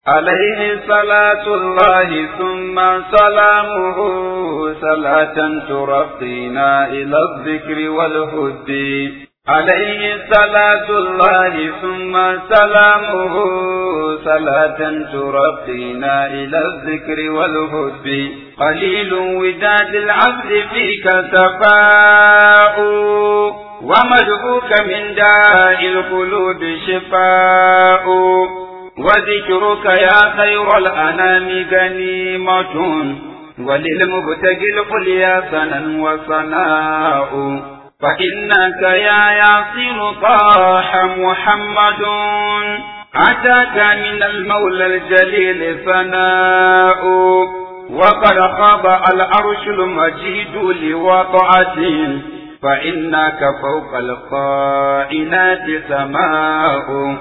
عليه صلاة الله ثم سلامه صلاة ترقينا إلى الذكر والهد عليه صلاة الله ثم سلامه صلاة ترقينا إلى الذكر والهد قليل وداد العبد فيك سفاء ومدعوك من داء القلوب شفاء وذكرك يا خير الأنام غنيمة وللمبتغي القليا سنا وصناء فإنك يا ياسر طاح محمد أتاك من المولى الجليل ثناء وقد خاب العرش المجيد لوضعته فإنك فوق القائنات سماء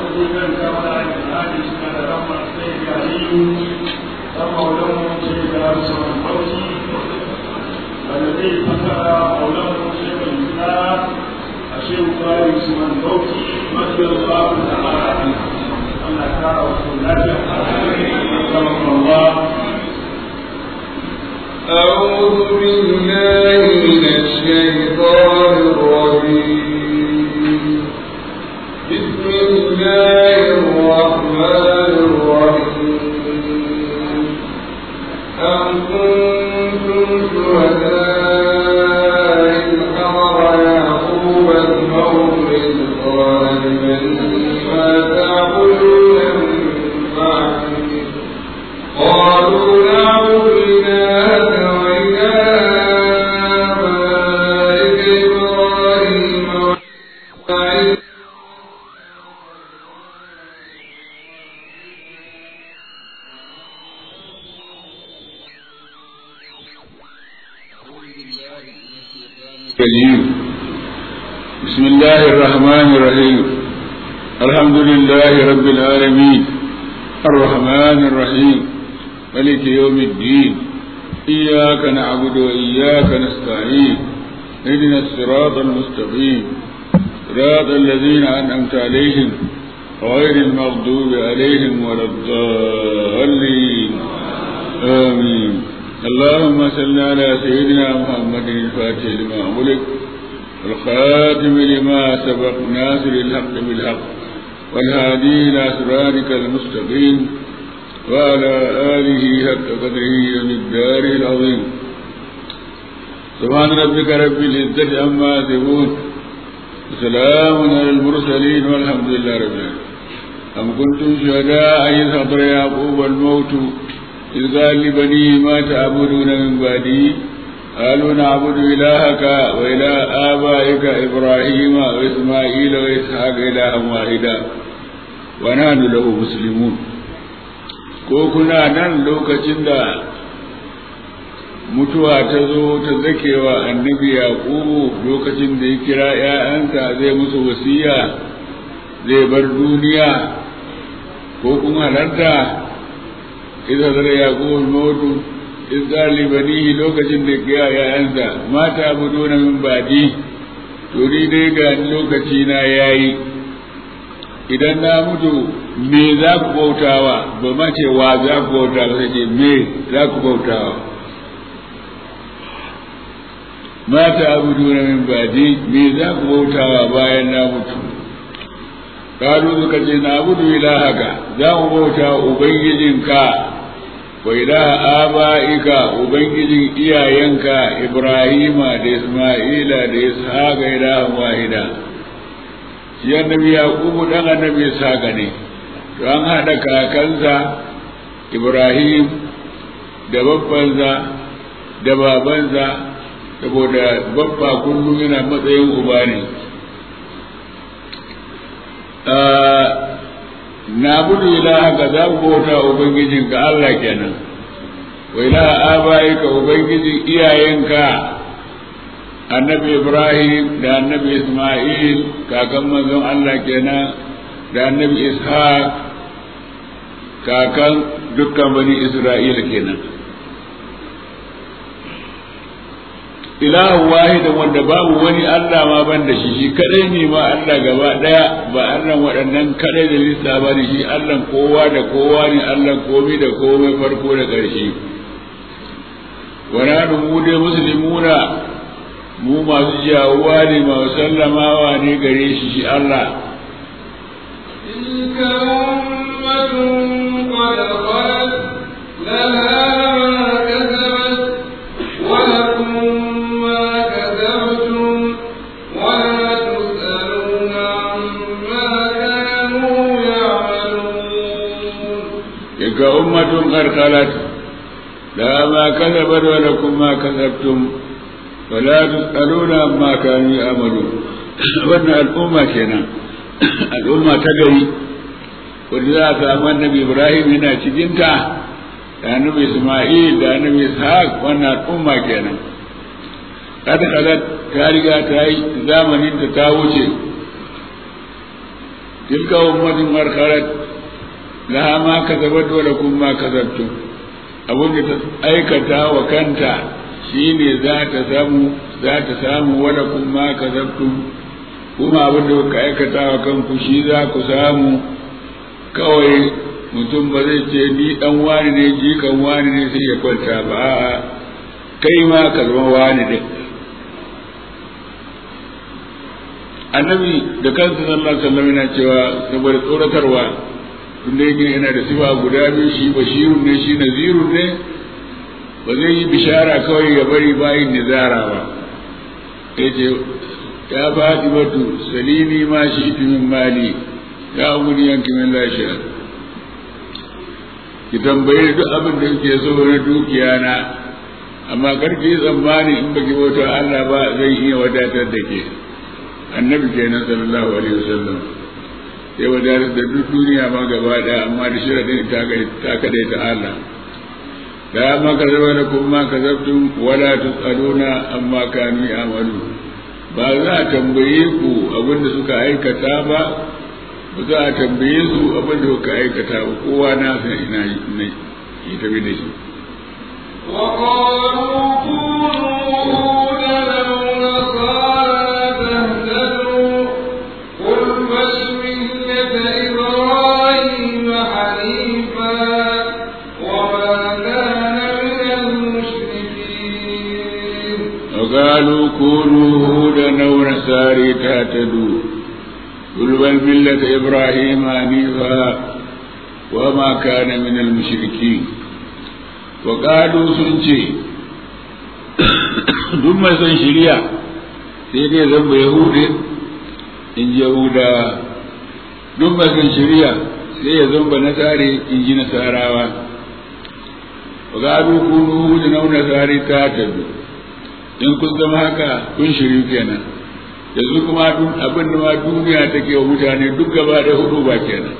الذي فتح قوله شيخ الاسلام الشيخ فارس من بوتي مجد الله تعالى ان كان رسول الله الله أعوذ بالله من الشيطان الرجيم بسم الله الرحمن الرحيم أم كنتم شهداء إذ حضر يعقوب الموت إذ قال لبنيه ما تعبدون من بعده قالوا نعبد إلهك وإله آبائك إبراهيم وإسماعيل الرجيم بسم الله الرحمن الرحيم الحمد لله رب العالمين الرحمن الرحيم ملك يوم الدين إياك نعبد وإياك نستعين اهدنا الصراط المستقيم صراط الذين أنعمت عليهم غير المغضوب عليهم ولا الضالين آمين اللهم صل على سيدنا محمد الفاتح لما أغلق الخاتم لما سبق ناصر الحق بالحق والهادي إلى صراطك المستقيم وعلى آله حق قدره ومقداره العظيم سبحان ربك رب العزة عما يصفون وسلام على المرسلين والحمد لله رب العالمين أم كنتم شهداء إذ حضر يعقوب الموت إذ قال لبنيه ما تعبدون من بعدي قالوا نعبد إلهك وإله آبائك إبراهيم وإسماعيل وإسحاق إلها واحدا ونحن له مسلمون ko kuna nan lokacin da mutuwa ta zo ta zakewa annabi yaqubu lokacin da ya kira ‘ya'yansa zai musu wasiya zai bar duniya ko kun halarta idza zara yaqub al-mautu iz qala banihi lokacin da ya yayansa mata abuduna min badi to ni dai ga lokaci na yayi idan na mutu me za ku bautawa ba ma ce wa za ku bautawa sai ce me za ku bautawa mata abuduna min badi me za ku bautawa bayan na mutu kalu suka ce na abudu ilahaka za mu bauta ubangijinka wa ilaha aba'ika ubangijin iyayenka ibrahima da isma'ila da ishaqa ilahan wahida shi annabi yaqubu dan annabi ishaqa ne to an hada kakansa ibrahim da babbansa da babansa saboda babba kullum yana matsayin uba ne na budu ilaha ka za ku bauta ubangijinka Allah kenan wa ilaha abayika ubangijin iyayenka annabi Ibrahim da annabi Ismail kakan manzon Allah kenan da annabi Ishaq kakan dukkan bani Isra'ila kenan ilahu wahidan wanda babu wani Allah ma ban da shi shi kadai ne ma Allah gaba daya ba Allah waɗannan kadai da lissa ba ne shi Allah kowa da kowa ne Allah komai da komai farko da ƙarshe wana mu dai musulmuna mu masu jawuwa ne masu sallamawa ne gare shi shi Allah تلك أمة قد خلت لها ما كسبت ولكم ما كسبتم ولا تسألون عما كانوا يعملون تلك أمة قد خلت لها ما كسبت ولكم ما كسبتم ولا تسألون عما كانوا يعملون wannan al'umma kenan al'umma ta gari wanda za a samu annabi ibrahim yana cikinta da annabi isma'il da annabi ishaq wannan al'umma kenan kada kaga ta riga ta yi zamanin ta ta wuce tilka ummatin markarat laha ma kasabat wa lakum ma kasabtum abin da ta aikata wa kanta shine za ta samu za ta samu wa lakum ma kasabtum kuma abin da kuka aikata wa kanku shi za ku samu kawai mutum ba zai ce ni dan wani ne jikan wani ne sai ya kwanta ba a'a kai ma ka zama wani din annabi da kansa sallallahu alaihi wasallam yana cewa saboda tsoratarwa tunda yake yana da sifa guda biyu shi bashirun ne shi nazirun ne ba zai yi bishara kawai ya bari bayin nizara ba yace ya faɗi batu salimi ma shi iti min mali ya umuri yanki min lashiya ki tambaye duk abin da kike so na dukiya na amma karki tsammani in baki bauta Allah ba zai iya wadatar da ke annabi kenan sallallahu alaihi wasallam sai wadatar da duk duniya ma gaba daya amma da shirin ta ta kadai ta Allah da ma kazaba da kuma kazabtum wala tusaluna amma kanu ya'malu ba za a tambaye ku abin da suka aikata ba ba za a tambaye su abin da suka aikata ba kowa na san ina yi tafi da shi وقالوا كونوا هودا أو نصارى تهتدوا قل بل ملة إبراهيم حنيفا وما كان من المشركين وقالوا كونوا هودا أو نصارى تهتدوا قل بل ملة إبراهيم حنيفا وما كان من المشركين وقالوا سنجي duk mai son shirya sai dai zan ba yahudi in ji yahuda duk mai son shirya sai ya zan ba nasari in ji nasarawa wa gado kunu hudu na nasari ta tabi in kun zama haka kun shiryu kenan yanzu kuma abin da ma duniya take wa mutane duk gaba da hudu ba kenan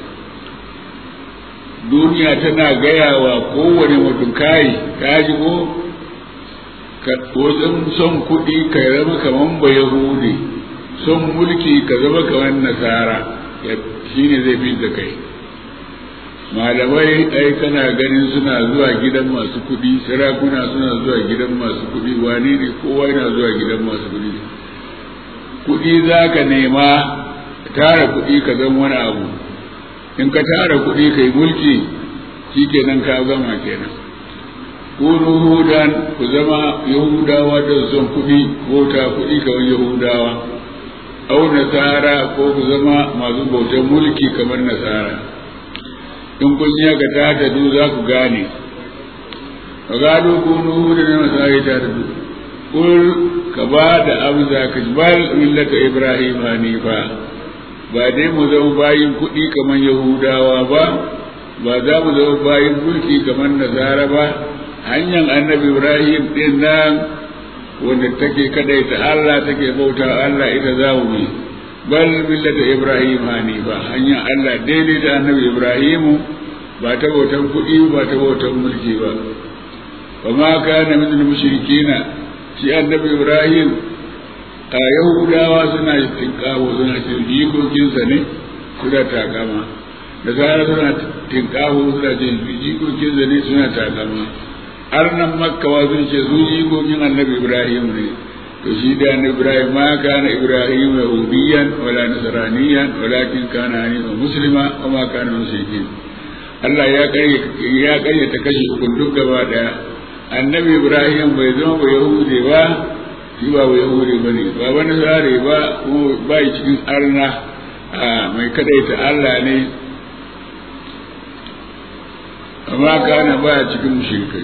duniya tana gaya wa kowane mutum kai ka ji ko ka wajen son kuɗi ka zama kaman ba yahudi son mulki ka zama kaman nasara shi ne zai fi da kai malamai ai kana ganin suna zuwa gidan masu kuɗi sarakuna suna zuwa gidan masu kuɗi wani ne kowa yana zuwa gidan masu kuɗi kuɗi za ka nema tara kuɗi ka zama wani abu in ka tara kuɗi ka yi mulki shi kenan ka gama kenan kunu hudan ku zama yahudawa da son kuɗi ko ta kuɗi kamar yahudawa au nasara ko ku zama masu bautan mulki kamar nasara in kun yi haka ta tadu za ku gane ka gado kunu hudan na nasara ta tadu kul ka ba da amsa ka bal millata ibrahim hanifa ba dai mu zama bayin kuɗi kamar yahudawa ba ba za mu zama bayin mulki kamar nasara ba hanyar annabi ibrahim din nan wanda take kadaita Allah take bauta Allah ita za mu yi bal millata ibrahim hanifa hanyar Allah daidai da annabi ibrahim ba ta bautan kuɗi ba ta bautan mulki ba wa ma kana min mushrikina shi annabi ibrahim a yahudawa suna tinkawo suna ce jikokinsa ne suna takama da zara suna tinkawo suna ce jikokinsa ne suna takama har nan makkawa sun ce su jikokin annabi ibrahim ne to shi da na Ibrahim ma kana Ibrahim yahudiyan wala nasraniyan walakin kana hanifan muslima wa ma kana mushrikin Allah ya kare ya kare ta kashi ukun duk gaba daya annabi Ibrahim bai zama ba yahudi ba shi ba ba yahudi bane ba wani sare ba kuma ba cikin arna mai kadaita Allah ne amma kana ba cikin mushrikai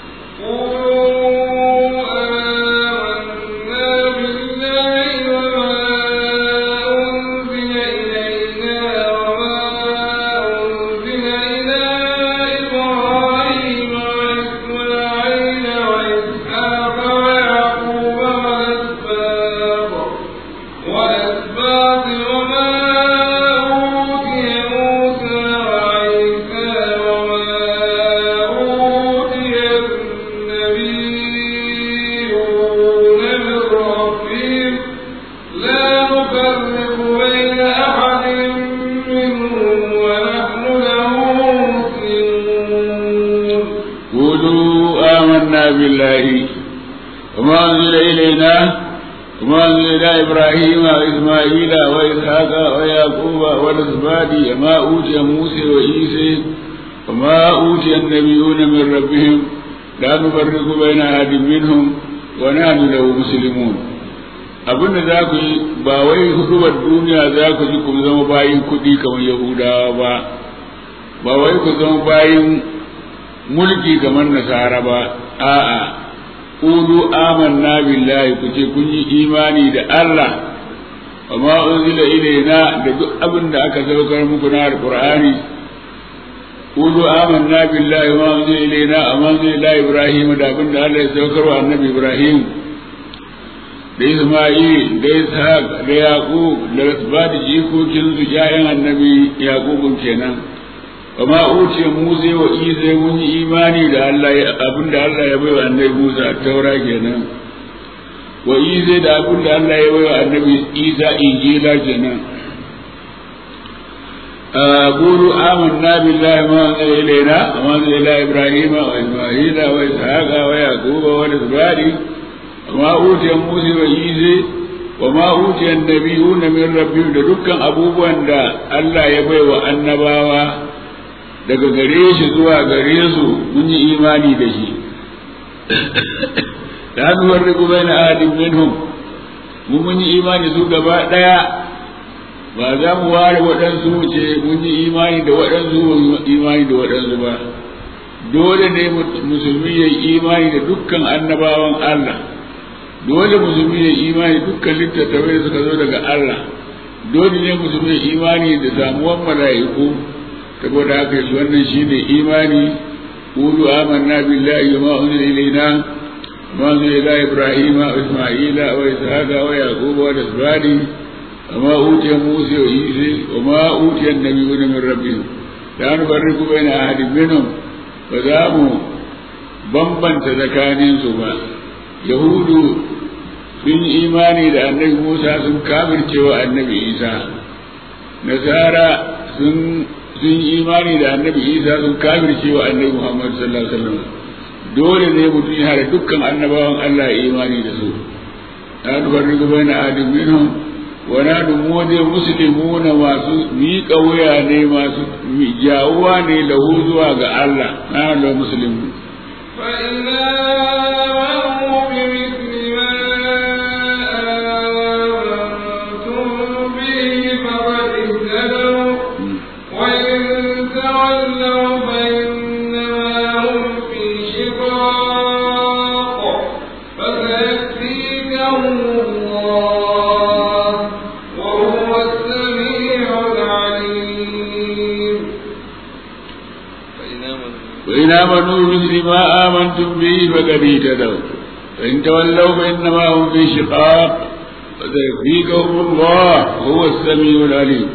بالله وما أنزل إلينا وما أنزل إلى إبراهيم وإسماعيل وإسحاق ويعقوب والأسباط وما أوتي موسى وعيسى وما أوتي النبيون من ربهم لا نفرق بين أحد منهم ونحن له مسلمون abin da za ku yi ba wai hudubar duniya za ku ji ku zama bayin kuɗi kamar yahudawa ba ba wai ku zama bayin mulki kamar nasara ba a'a qulu amanna billahi ku ce kun yi imani da Allah wa ma unzila ilaina da duk abin da aka saukar muku na alqur'ani qulu amanna billahi wa ma unzila ilaina wa ma unzila ila ibrahim da abin da Allah ya saukar wa annabi ibrahim da Isma'il da Ishaq da Yaqub da ba da jikokin su jayan annabi Yaqubun kenan وما أوتي موسى وإيسى من إيماني da Allah abin da Allah ya baiwa annabi Musa a taura kenan wa Isa da abin da Allah ya baiwa annabi Isa injila kenan قولوا آمنا بالله ما أنزل إلينا وما أنزل إلى إبراهيم وإسماعيل وإسحاق ويعقوب والأسباط وما أوتي موسى وعيسى وما أوتي النبيون من ربهم لدكان أبوبا الله يبوي وأنباوا daga gare shi zuwa gare su mun yi imani da shi da hannuwar rigu bai na ahadin minhum mun mun yi imani su gaba ɗaya ba za mu ware waɗansu ce mun yi imani da waɗansu imani da waɗansu ba dole ne musulmi ya yi imani da dukkan annabawan Allah dole musulmi ya yi imani dukkan littattafai da suka zo daga Allah dole ne musulmi ya yi imani da samuwan mala'iku saboda haka shi wannan shi ne imani qulu amanna billahi wa ma unzila ilayna ma unzila ila ibrahima wa isma'ila wa ishaqa wa yaquba wa asbadi wa ma utiya musa wa isa wa ma utiya an-nabiyyuna min rabbihim la nufarriqu baina ahadin minhum ba za mu bambanta tsakanin su ba yahudu sun yi imani da annabi musa sun kafircewa annabi isa nasara sun sun yi imani da annabi isa sun kafirce wa annabi muhammad sallallahu alaihi wasallam dole ne mutum ya hada dukkan annabawan allah ya imani da su an farriqu baina adin minhum wa nadu mudi muslimuna masu miƙa wuya ne masu jawuwa ne lahu zuwa ga allah na da muslimu وإن آمنوا بمثل ما آمنتم به فقد اهتدوا فإن تولوا فإنما هم في شقاق فسيكفيكهم الله هو السميع العليم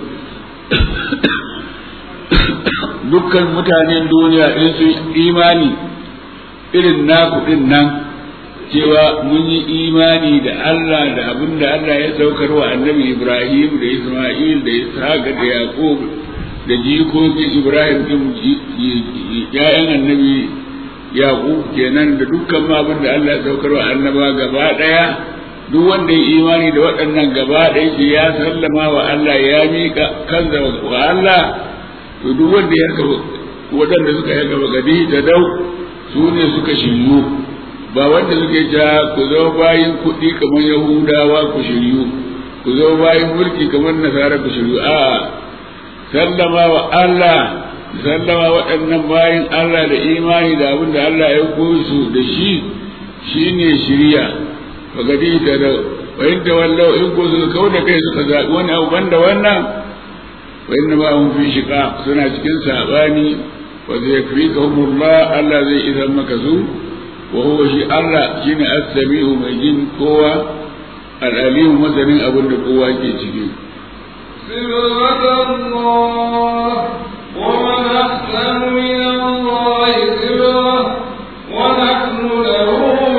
dukkan mutanen duniya in su imani irin naku din nan cewa mun yi imani da Allah da abin da Allah ya saukar wa annabi Ibrahim da Ismail da Ishaq da Yaqub da jikokin Ibrahim din ‘ya'yan annabi Yaƙub kenan da dukkan abin da Allah ya saukar wa annaba gaba ɗaya duk wanda ya imani da waɗannan gaba ɗaya shi ya sallama wa Allah ya miƙa kansa wa Allah to duk wanda ya haka waɗanda suka yi gaba gadi da dau su ne suka shiryu ba wanda suke ja ku zama bayin kuɗi kamar yahudawa ku shiryu ku zama bayin mulki kamar nasara ku shiryu a'a sallama wa Allah sallama waɗannan bayin Allah da imani da abin da Allah ya koyi su da shi shine shiriya fagadi ta da wayin da wallau in ko suka kau da kai suka zaɓi wani abu banda wannan wayin da ba mun fi shiƙa suna cikin saɓani wa zai fi kahumullah Allah zai idan maka su wa huwa shi Allah shine as-sami'u mai jin kowa al-alimu masanin abin da kowa ke ciki صبغة الله ومن أحسن من الله صبغة ونحن له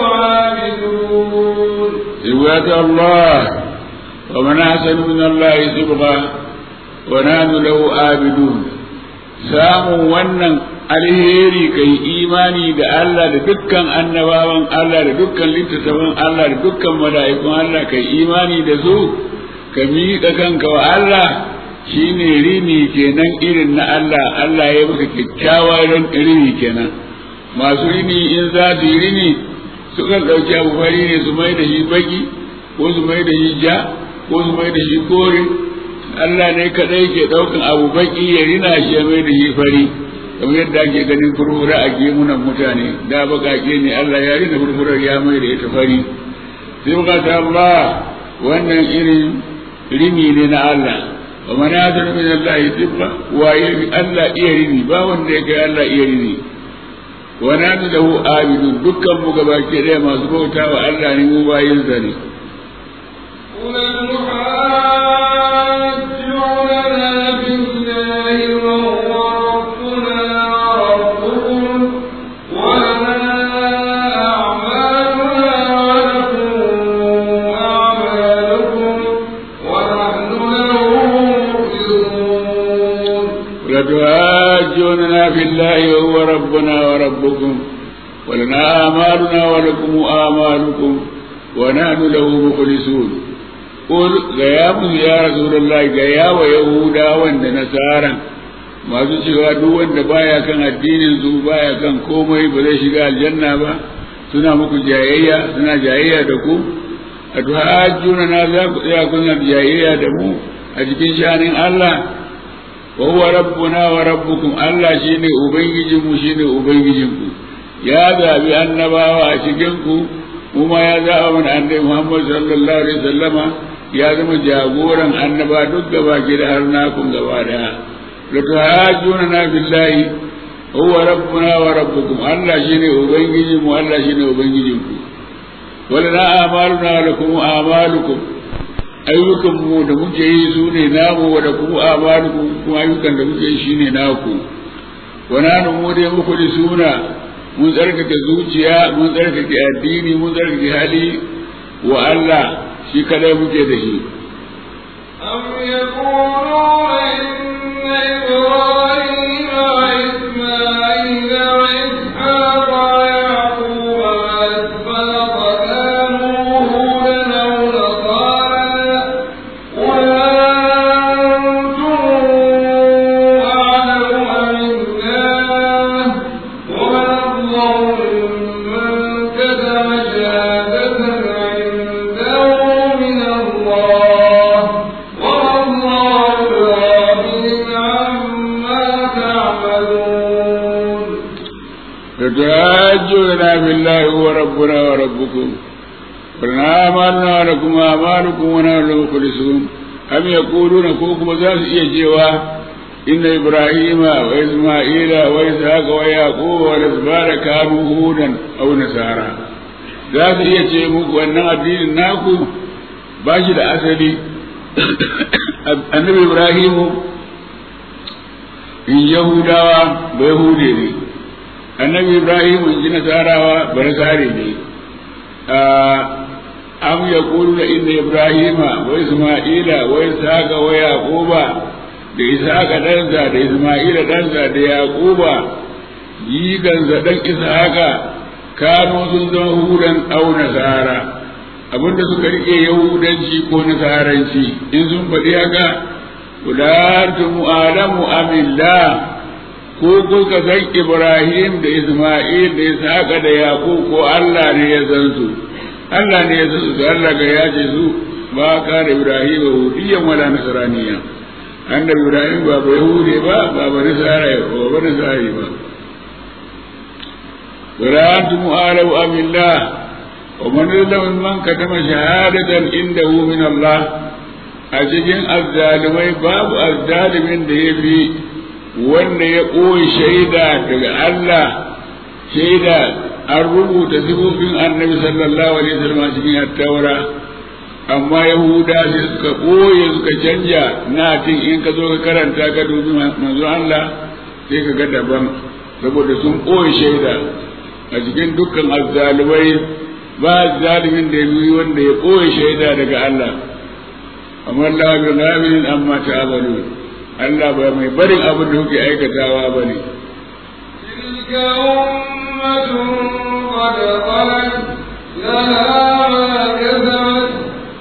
عابدون صبغة الله ومن أحسن من الله صبغة ونحن له عابدون samun wannan alheri kai imani da Allah da dukkan annabawan Allah da dukkan littattafan Allah da dukkan mala'ikun Allah kai imani da su ka miƙa kanka wa Allah shine rini kenan irin na Allah Allah ya maka kyakkyawa ran rini kenan masu rini in za su yi rini sukan ɗauki abu fari ne su mai da shi baki ko su mai da shi ja ko su mai da shi kore Allah ne kadai ke ɗaukan abu baki ya rina shi ya mai da shi fari kamar yadda ake ganin furfura a gemunan mutane da baƙaƙe ne Allah ya rina furfurar ya mai da ita fari sai muka ta Allah wannan irin rini ne na Allah wa man yadru min Allah tibba wa yabi Allah iya rini ba wanda ya kai Allah iya rini wa nanu lahu abidun dukkan mu gabaki ɗaya masu bauta wa Allah ne mu bayin sa ne قل المحاجوننا بالله وهو ربنا وربكم ولنا أعمالنا ولكم أعمالكم ونحن له مخلصون لتحاجوننا في الله وهو ربنا وربكم ولنا آمالنا ولكم آمالكم ونحن له مخلصون قل غياب يا رسول الله غياب يهودا وند نصارى masu cewa duk wanda baya kan addinin su baya kan komai ba zai shiga aljanna ba suna muku jayayya suna jayayya da ku a tuhajjuna na za ku tsaya kuna jayayya da mu a cikin shanin Allah wa huwa rabbuna wa rabbukum Allah shine ubangijin mu shine ubangijin ku ya zabi annabawa a cikin ku kuma ya zaba mana annabi Muhammad sallallahu alaihi wasallama ya zama jagoran annaba duk gaba ki da har nakun gaba daya la tuhajjuna na billahi huwa rabbuna wa rabbukum Allah shine ubangijin mu Allah shine ubangijin ku wala na amaluna lakum amalukum ayyukan mu da muke yi su ne namu da kuma amalukum kuma ayyukan da muke yi shine naku wana nu mu dai muku da suna mun tsarkake zuciya mun tsarkake addini mun tsarkake hali wa Allah shi kadai muke da shi أم يقولون إن إبراهيم وإسماعيل وإسحاق ويعقوب وأسباط كانوا هودا أو نصارى قل أنتم أعلم أم الله ومن أظلم ممن كتم شهادة عنده من الله والله بغافل عما تعملون فتحاجوننا بالله هو ربنا وربكم ولنا آمالنا ولكم آمالكم ونحن له مخلصون أم يقولون كوكم ذات إيجيوا إن إبراهيم وإسماعيل وإسحاق ويعقوب والأسباط كانوا هودا أو نصارى ذات إيجي muku wannan addinin naku ba shi da asali annabi Ibrahimu in Yahudawa ba Yahude ne annabi ibrahim in ji nasarawa ba nasare ne am ya da inda ibrahima wa isma'ila wa ishaqa wa yaquba da ishaqa ɗansa da isma'ila ɗansa da yaquba jigansa ɗan ishaqa kano sun zama hudan au nasara abinda suka rike yahudanci ko nasaranci in sun faɗi haka kulantum alamu amillah ko kuka san ibrahim da isma'il da ishaqa da yaqub ko Allah ne ya san su Allah ne ya san su Allah ga ya ce su ba ka da ibrahim yahudiyan wala nasraniya annabi ibrahim ba ba yahudi ba ba ba nasara ba ba nasari ba kulantum alamu amillah ومن يظلم ممن كتم شهادة عنده من الله أجدين الظالمين باب الظالم da ya fi wanda ya ɓoye shaida daga Allah shaida an rubuta sifofin annabi sallallahu alaihi wasallam cikin attaura amma yahuda sai suka ɓoye suka canja na tin in ka zo ka karanta ka dubi manzo Allah sai ka ga daban saboda sun ɓoye shaida a cikin dukkan azzalumai ba zalimin da ya yi wanda ya ɓoye shaida daga Allah amma Allah bi ghafirin amma ta'amalu Allah ba mai barin abin da kuke aikatawa ba ne تلك أمة قد خلت لها ما كسبت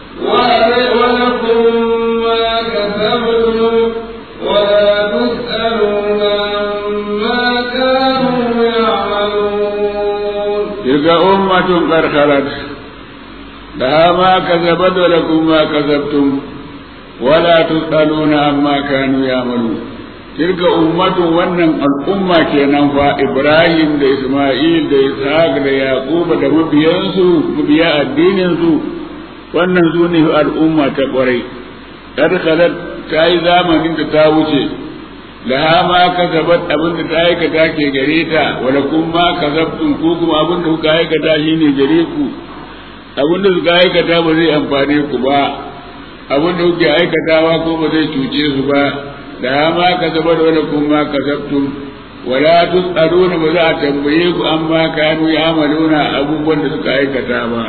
ولكم ما كسبتم ولا تسألون عما كانوا يعملون تلك أمة قد خلت لها ما كسبت ولكم ما كسبتم ولا تسألون عما كانوا يعملون تلك أمة wannan al'umma kenan fa Ibrahim da Isma'il da Ishaq da Yaqub da mabiyansu mabiya addinin su wannan su ne al'umma ta kwarai kad khalat ta yi zamanin da ta wuce laha ma kasabat abin da ta aikata ke gare ta wala kun ma kasabtum ku kuma abin da kuka aikata shine gare ku abin da suka aikata ba zai amfane ku ba abin da kuke aikatawa ko ba zai cuce su ba da ma kasabat wala kun ma kasabtum wala tus'aluna ba za a tambaye ku amma kanu ya'maluna abubuwan da suka aikata ba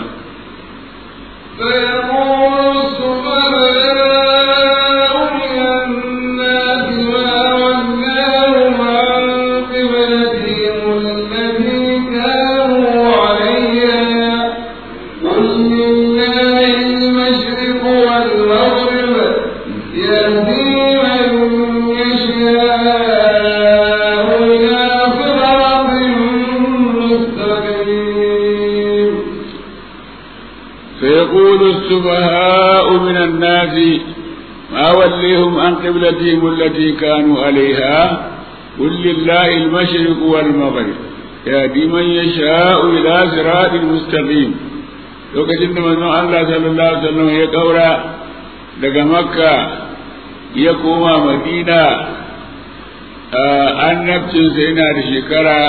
فيقول السفهاء من الناس ما ولاهم عن قبلتهم التي كانوا عليها قل لله المشرق والمغرب يهدي من يشاء إلى صراط مستقيم فيقول السفهاء من الناس ما وليهم عن قبلتهم التي كانوا عليها قل لله المشرق والمغرب يهدي من يشاء إلى صراط مستقيم lokacin da manzon Allah sallallahu alaihi wasallam ya kaura daga makka ya koma madina annabcinsa yana da shekara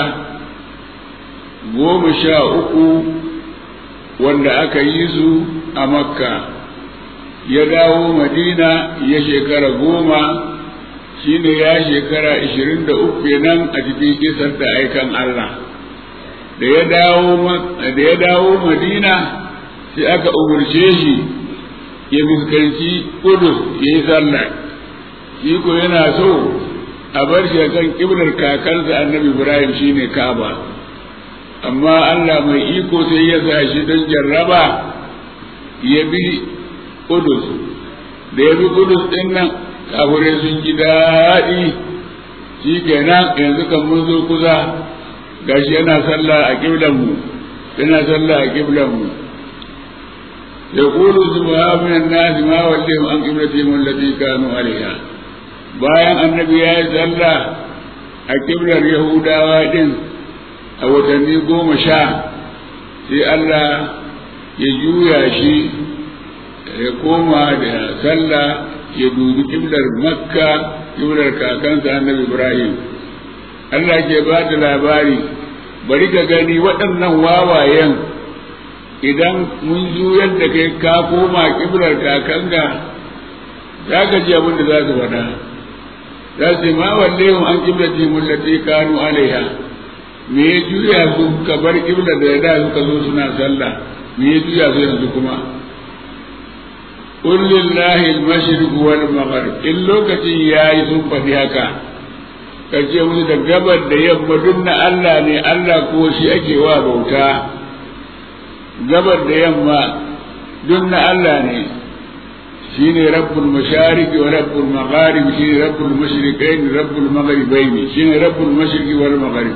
goma sha uku wanda aka yi su a makka ya dawo madina ya shekara goma shine ya shekara ishirin da uku kenan a cikin kisar da aikan Allah da ya dawo da ya dawo madina sai aka umurce shi ya fuskanci kudus ya yi sallah shi ko yana so a bar shi kan kiblar kakansa annabi ibrahim shine kaba amma Allah mai iko sai ya sa shi don jarraba ya bi Kudus da ya bi Kudus ɗin nan kafirai sun ji daɗi shi kenan yanzu kan mun zo kusa gashi yana sallah a ƙiblanmu yana sallah a ƙiblanmu ya ƙulu subha min an-nas ma wallahum an qiblatihim allati kanu alaiha bayan annabi ya yi sallah a ƙiblar yahudawa din a watanni goma sha sai Allah ya juya shi ya koma da sallah ya dubi kiblar makka kiblar kakansa annabi ibrahim Allah ke ba da labari bari ka gani waɗannan wawayen idan mun juyar da kai ka koma kiblar kakanka za ka ji abin da za su faɗa za su ma walle an kiblati mullati kanu alaiha me ya juya su ka bar kibla da da suka zo suna sallah me ya juya su yanzu kuma qul lillahi al-mashriq wal maghrib in lokacin yayi sun faɗi haka kace musu da gabar da yamma duk na Allah ne Allah ko shi ake wa bauta gabar da yamma duk na Allah ne shine rabbul mashariki wa rabbul magharib shine rabbul mashriqain rabbul maghribain shine rabbul mashriqi wal maghrib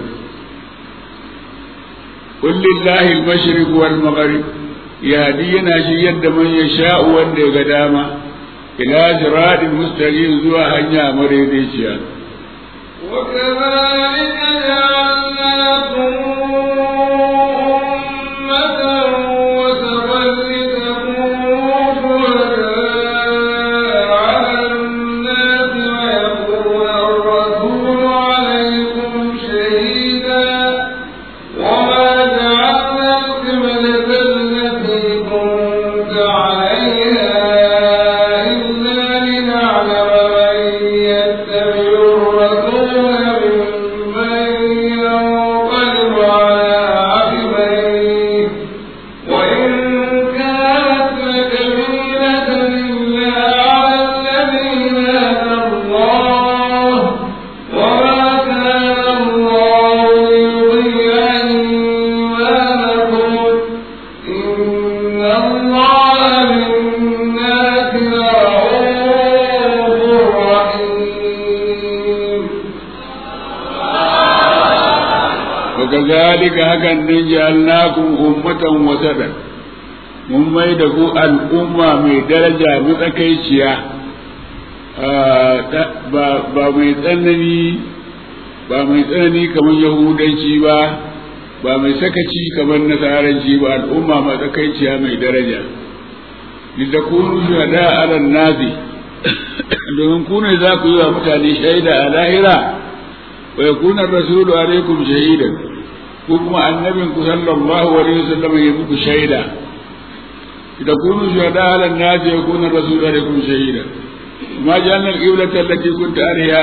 قل لله المشرق والمغرب يهدينا شي يد من يشاء wanda ya ga dama ila siratin mustaqim zuwa hanya madaidaiciya وكذلك جعلناكم أمة وسطا لتكونوا شهداء على الناس ويكون الرسول عليكم شهيدا وما جعلنا القبلة التي كنت عليها إلا لنعلم من يتبع الرسول ممن ينقلب على عقبيه وإن كانت لكبيرة إلا على الذين هدى الله وما كان الله ليضيع إيمانكم إن الله بالناس لرؤوف رحيم وكذلك هكذا جعلناكم أمة وسطا mun mai da ku al'umma mai daraja matsakaiciya ba mai tsanani ba mai tsanani kamar yahudanci ba ba mai sakaci kamar nasaranci ba al'umma matsakaiciya mai daraja da kunu shuhada ala nazi domin ku ne za ku yi wa mutane shaida a lahira wa yakuna rasulu alaikum shahidan ko kuma annabin ku sallallahu alaihi wasallam ya muku shaida da kunu shuhada ala nazi ya kuna rasulu alaikum shahidan ma ja'alna al-qiblata allati kunta alaiha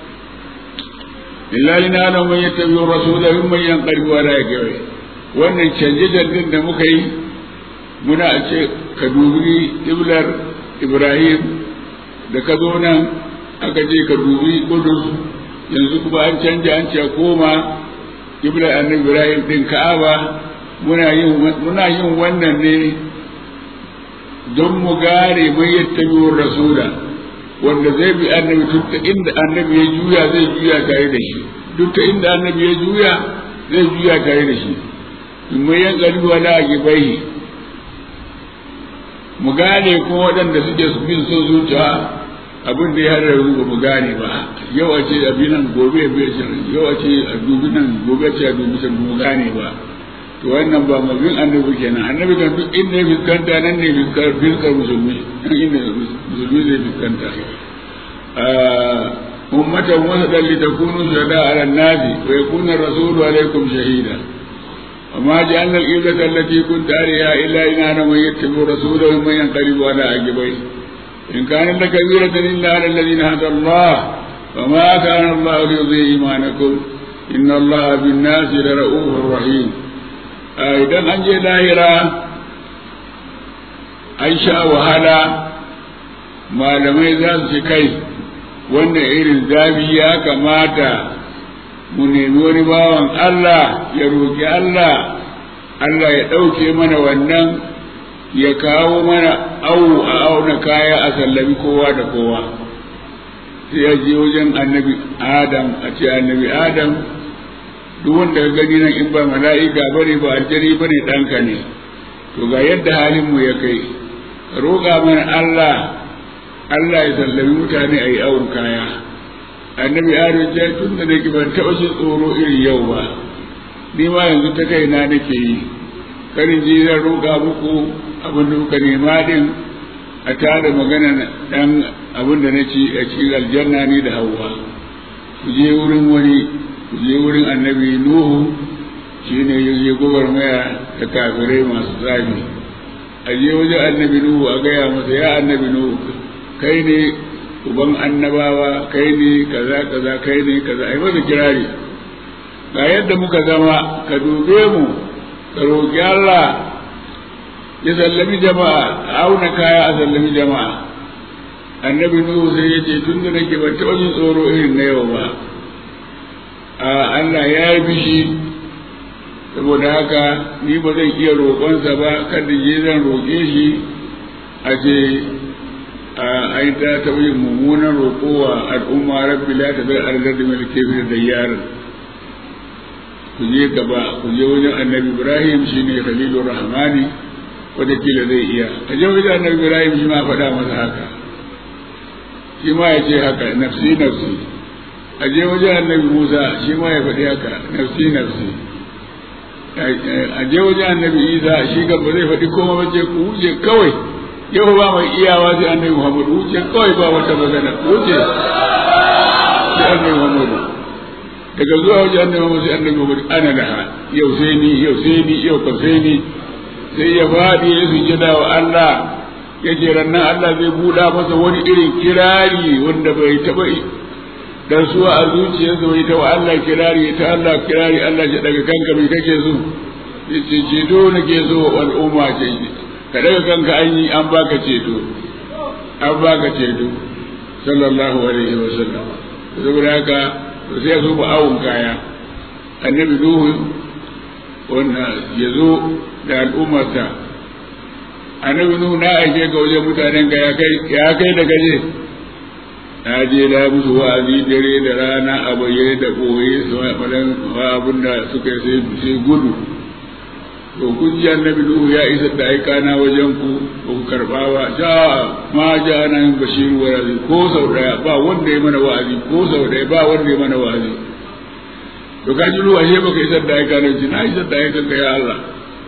illa lina'lamu man yattabi'u rasula mimman yanqalibu ala aqibai wannan canje canjen da muka yi muna ce ka dubi iblar ibrahim da ka zo nan aka ce ka dubi kudus yanzu kuma an canja an ce koma iblar annabi ibrahim din ka'aba muna yin muna yin wannan ne don mu gane mai yattabi'ur rasula wanda zai bi annabi duk ta inda annabi ya juya zai juya tare da shi duk ta inda annabi ya juya zai juya tare da shi in mai yan galibu wala a gibai mu gane kuma waɗanda suke su bin son zuciya abin da ya hada ba mu gane ba yau a ce abin nan gobe a biya can yau a ce a dubi nan gobe a ce a dubi can mu gane ba to wannan ba mabin annabi kenan annabi kan duk inda ya fuskanta nan ne fuskar fuskar musulmi nan inda musulmi zai fuskanta ummatan wasadan litakunu shuhada ala nasi wa yakuna rasulu alaikum shahida وما جعلنا القبلة التي كنت عليها إلا إن أنا من يتبع رسوله ومن ينقلب على عقبيه إن كانت لكبيرة إلا على الذين هدى الله وما كان الله ليضيع إيمانكم إن الله بالناس لرؤوف رحيم idan an je lahira an sha wahala malamai za su ci kai wannan irin zafi ya kamata mu nemi wani bawan Allah ya roƙi Allah Allah ya ɗauke mana wannan ya kawo mana au a auna kaya a sallami kowa da kowa sai ya je wajen annabi Adam a ce annabi Adam duk wanda ka gani nan in ba mala'ika bane ba aljari bane ɗanka ne to ga yadda halin mu ya kai roƙa mana Allah Allah ya sallami mutane a yi awon kaya annabi Adam ya tun da nake ban taɓa jin tsoro irin yau ba ni ma yanzu ta kai na nake yi karin ji zan roƙa muku abin da kuka nema din a tada magana dan abin da na ci a cikin aljanna ni da hawa ku je wurin wani ku je wurin annabi nuhu shine ya je gwagwarmaya da kafirai masu tsami a je wajen annabi nuhu a gaya masa ya annabi nuhu kai ne uban annabawa kai ne kaza kaza kai ne kaza ai masa kirari ga yadda muka zama ka dube mu ka roƙi Allah ya sallami jama'a a auna kaya a sallami jama'a annabi nuhu sai ya ce tun da nake ban taɓa jin tsoro irin na yau ba a Allah ya yi bishi saboda haka ni ba zan iya roƙonsa ba kada je zan roƙe shi a ce a yi ta taɓa mummunan roƙowa al'umma rabbi la ta zai arzar da mai kefir da yaron ku je gaba ku je wajen annabi ibrahim shine khalilur rahmani wataƙila zai iya a je wajen annabi ibrahim shi ma faɗa masa haka shi ma ya ce haka nafsi nafsi a je wajen annabi musa shi ma ya faɗi haka nafsi nafsi a je wajen annabi isa shi ga ba zai faɗi koma ba ce ku wuce kawai yau ba mai iyawa sai annabi muhammadu wuce kawai ba wata magana wuce sai annabi muhammadu daga zuwa wajen annabi muhammadu sai annabi muhammadu ana laha yau sai ni yau sai ni yau ka sai ni sai ya faɗi ya sujjada wa Allah ya ce rannan Allah zai buɗa masa wani irin kirari wanda bai taɓa dan suwa a zuciyarsa bai ta wa Allah kirari ta Allah kirari Allah ya daga kanka mai kake so ya ce ceto nake so wa al'umma ce ka daga kanka an yi an baka ceto an baka ceto sallallahu alaihi wa sallam saboda haka sai ya zo ba awon kaya annabi nuhu wanda ya zo da al'ummarsa annabi nuhu na aike ga wajen mutanen ka ya kai ya kai da gaje na je na musu wa'azi dare da rana a bayyane da ɓoye su faɗan abin da suka yi sai gudu to kun ji annabi nuhu ya isa da aika na wajen ku ba ku karɓa ba ja ma ja na yin bashiru wa razi ko sau ɗaya ba wanda ya mana wa'azi ko sau ɗaya ba wanda ya mana wa'azi to ka ji ruwa ashe baka isar da aika na ji na isar da aika ka ya Allah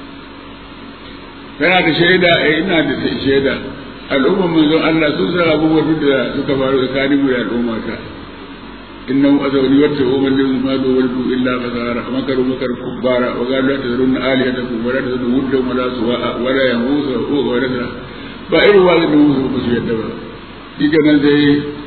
kana da shaida eh ina da shaida al'ummar manzon Allah sun san abubuwan duk da suka faru tsakanin mu da al'umma ta innahu azawni wata umman lim ma do waldu illa fasara makaru makar kubbara wa qalu la tazrun alihatakum wa la tazrun wuddan wa la suwa'a wa la yahusa wa la la ba irin wani da musu ku su yadda ba diga nan sai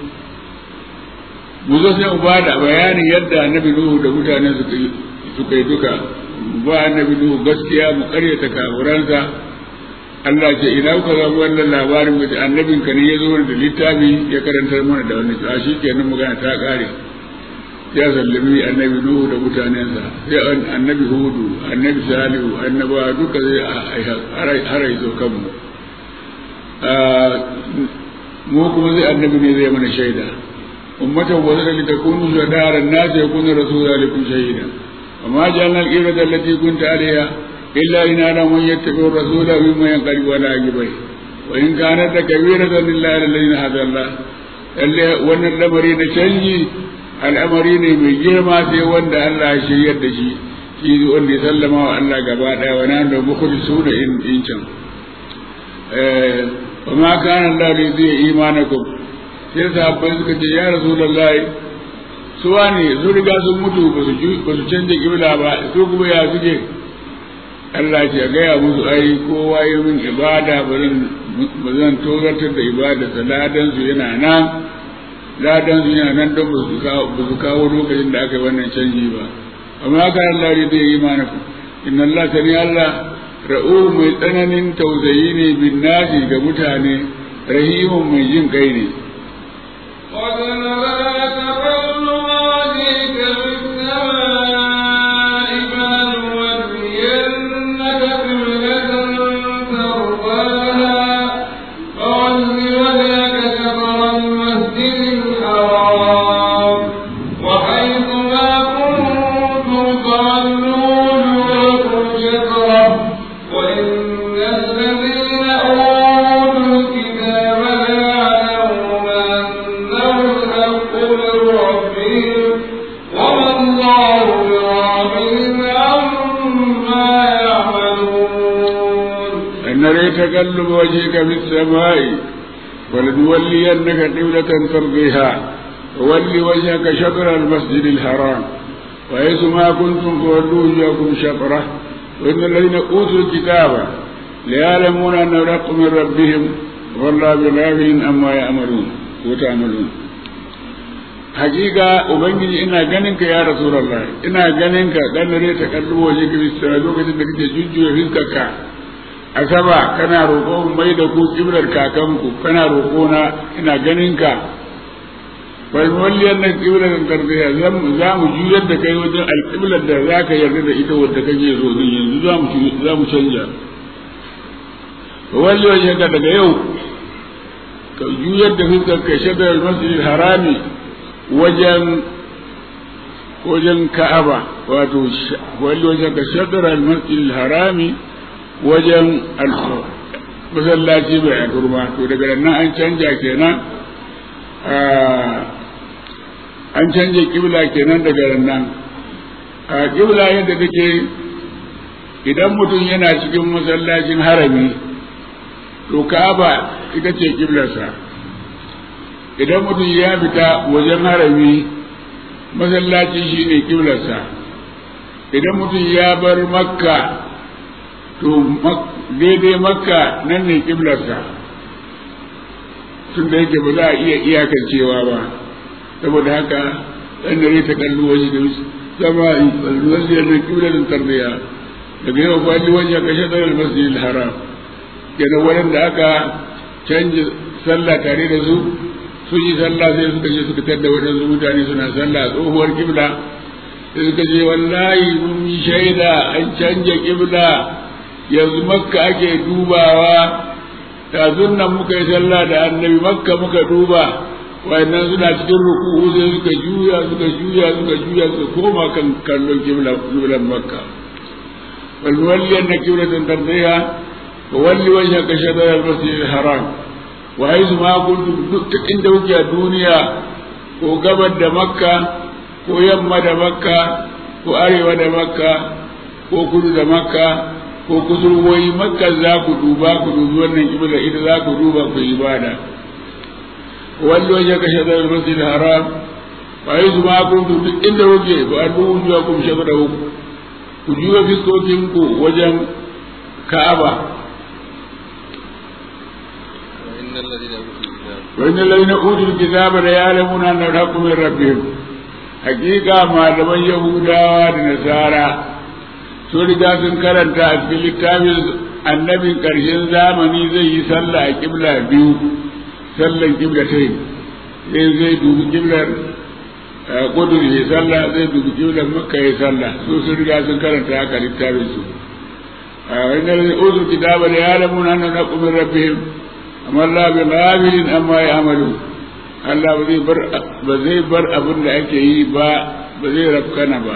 mu zo sai ba da bayanin yadda annabi nuhu da mutane suka yi suka yi duka ba annabi nuhu gaskiya mu karyata kafuransa Allah ce ina kuka ga wannan labarin mace annabin ka ne ya zo da littafi ya karantar mana da wannan a shi kenan magana ta kare ya sallami annabi nuhu da mutanensa sai annabi hudu annabi salihu annabawa duka zai harai zo kanmu mu kuma zai annabi ne zai mana shaida ummatan wazara litakunu shuhada an-nas yakuna rasulun alaikum shahida وما جعلنا القبلة التي كنت عليها إلا إن أنا من يتبع الرسول مما ينقلب على عقبيه وإن كانت كبيرة إلا على الذين هدى الله وأن الأمرين canji al'amari ne mai girma sai wanda Allah ya shiryar da shi shi wanda ya sallama wa Allah gaba daya wa nan da mukhli su da in can wa ma kana Allah li zai imanakum sai sahabbai suka ce ya rasulullahi su wani su riga sun mutu ba su canja kibla ba su kuma ya suke Allah ce gaya musu ai kowa yi min ibada ba zan tozartar da ibada sa ladan su yana nan ladan su yana nan don ba su kawo lokacin da aka yi wannan canji ba amma ka Allah ne zai yi mana ku inna Allah sani Allah ra'u mai tsananin tausayi ne bin nasi ga mutane rahimun mai jin kai ne تقلب وجهك في السماء ولنولينك قبلة ترضيها وول وجهك شطر المسجد الحرام وحيث ما كنتم فولوا وجوهكم شطره وإن الذين أوتوا الكتاب ليعلمون أنه الحق من ربهم والله بغافل أما يأمرون وتعملون hakika ubangiji ina ganin ka ya rasulullah ina ganin ka dan ne ta kallo waje ka bisa lokacin da kake jujjuya fiskarka a sama kana roƙo mai da ku kibrar kakanku kana roƙo na ina ganin ka bal walliyan nan qiblan tarbiya zam za mu juyar da kai wajen alqiblar da zaka yarda da ita wadda kake so din yanzu za mu za mu canja walli wajen ka daga yau ka juyar da fuskar ka shadar masjidil harami wajen wajen ka'aba wato walli wajen ka shadar masjidil harami wajen masallaci mai al'urma to daga nan an canja kenan an canja kibla kenan daga nan a kibla yadda take idan mutum yana cikin masallacin harami to ka'aba ita ce kiblarsa idan mutum ya fita wajen harami masallaci shine kiblarsa idan mutum ya bar makka to daidai makka nan ne kiblarsa tun da yake ba za a iya iyakancewa ba saboda haka ɗan dare ta kalli waje da sama wasu yadda kiblarin tarbiya daga yau kwalli waje ka shaɗar almasjid haram kenan waɗanda aka canji sallah tare da su sun yi sallah sai suka je suka tadda waɗansu mutane suna sallah tsohuwar kibla sai suka ce wallahi mun yi shaida an canja kibla yanzu makka ake dubawa yanzu nan muka yi sallah da annabi makka muka duba wayannan suna cikin ruku'u sai suka juya suka juya suka juya suka koma kan kallon kiblan makka wal walli anna kiblatan tardiha wa walli wajhaka shatr al masjid al haram wa haythu ma kuntum duk inda kuke a duniya ko gabar da makka ko yamma da makka ko arewa da makka ko kudu da makka ko kusurwoyi makka za ku duba ku dubi wannan kibla ita za ku duba ku ibada wallo ya kashe da masjid haram fa yi ma kuntum duk inda kuke ba arbu wujuwa kum shadara ku juya fiskokin ku wajen ka'aba wa innal ladina utul kitaba la ya'lamuna anna al-haqqu min rabbihim hakika malaman yahudawa da nasara sun riga sun karanta a cikin littafin annabin ƙarshen zamani zai yi sallah a ƙibla biyu sallan ƙibla ta yi zai zai dubi ƙiblar kudur ya sallah zai dubi ƙiblar makka ya sallah su sun riga sun karanta haka littafin su a wani da uzur kitaba da ya lamu na na kumin rabbihim amma Allah bi ghafilin amma ya amalu Allah ba zai bar abin da ake yi ba ba zai rafkana ba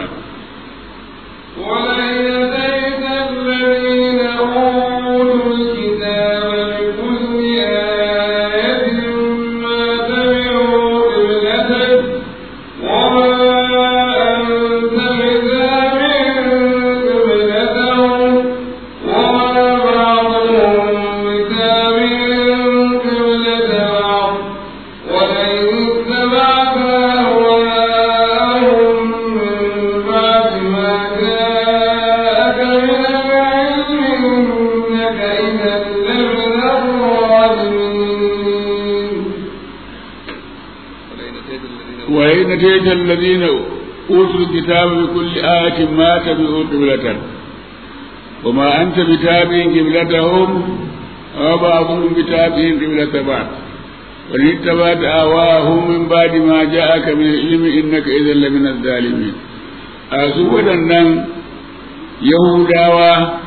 ولئن أتيت الذين أوتوا الكتاب بكل آية ما تبعوا قبلتك وما أنت بتابع قبلتهم وما بعضهم بتابع قبلة بعض ولئن اتبعت أهواءهم من بعد ما جاءك من العلم إنك إذا لمن الظالمين وإن أتيت الذين أوتوا الكتاب بكل آية ما تبعوا قبلة وما أنت بتابع قبلتهم وبعضهم بتابع قبلة بعض وإن اتبعت آواهم من بعد ما جاءك من العلم إنك إذا لمن الظالمين أسود النم يهودا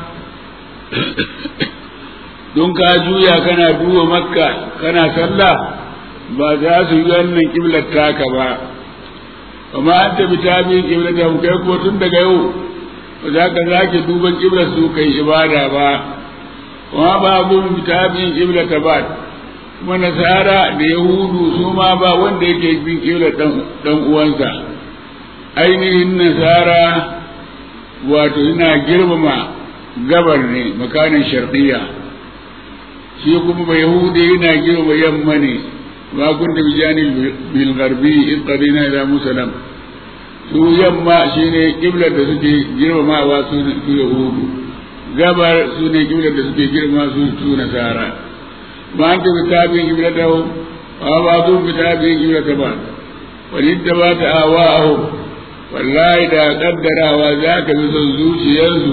don ka juya kana duba makka kana sallah ba za su yi wannan kiblar taka ba amma an tafi ta bi kiblar da kai ko tun daga yau ba za ka zake duban kiblar su kai ibada ba kuma ba abun ta bi kiblar ta ba kuma nasara da yahudu su ma ba wanda yake bin kiblar dan uwansa ainihin nasara wato ina girmama gabar ne makanin sharqiyya shi kuma ba yahudi yana girma yamma ne ma kun da bijani bil garbi in qadina ila musalam su yamma shine kiblar da suke girmamawa su su yahudu gabar su ne kiblar da suke girma su su nasara ma an ta bitabin kiblar da wa ba su bitabin kiblar da ba wani da ba ta awa wallahi da kaddarawa za ka bi son zuciyarsu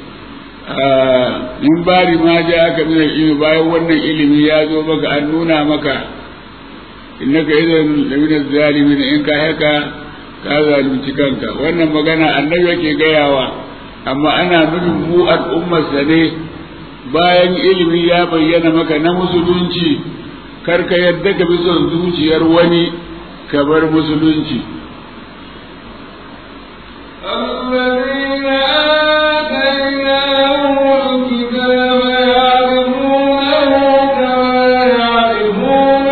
in bari ma ja aka min ilimi bayan wannan ilimi ya zo maka an nuna maka innaka idan lamina zalimin in ka haka ka zalunci kanka wannan magana annabi yake gayawa amma ana nufin mu al'ummarsa ne bayan ilimi ya bayyana maka na musulunci kar ka yadda ka bi son zuciyar wani ka bar musulunci الذين آتيناهم الكتاب يعرفونه كما يعرفون